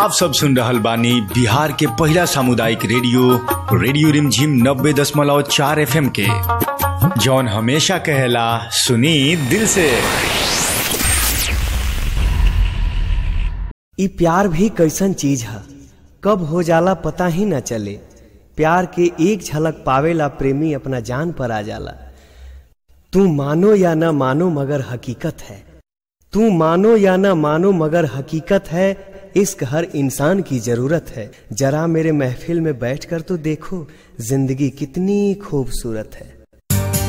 आप सब सुन रहल बानी बिहार के पहिला सामुदायिक रेडियो रेडियो रिमझिम नब्बे दशमलव चार एफ के जौन हमेशा कहेला सुनी दिल से ई प्यार भी कैसन चीज है कब हो जाला पता ही न चले प्यार के एक झलक पावेला प्रेमी अपना जान पर आ जाला तू मानो या न मानो मगर हकीकत है तू मानो या न मानो मगर हकीकत है इश्क हर इंसान की जरूरत है जरा मेरे महफिल में बैठकर तो देखो जिंदगी कितनी खूबसूरत है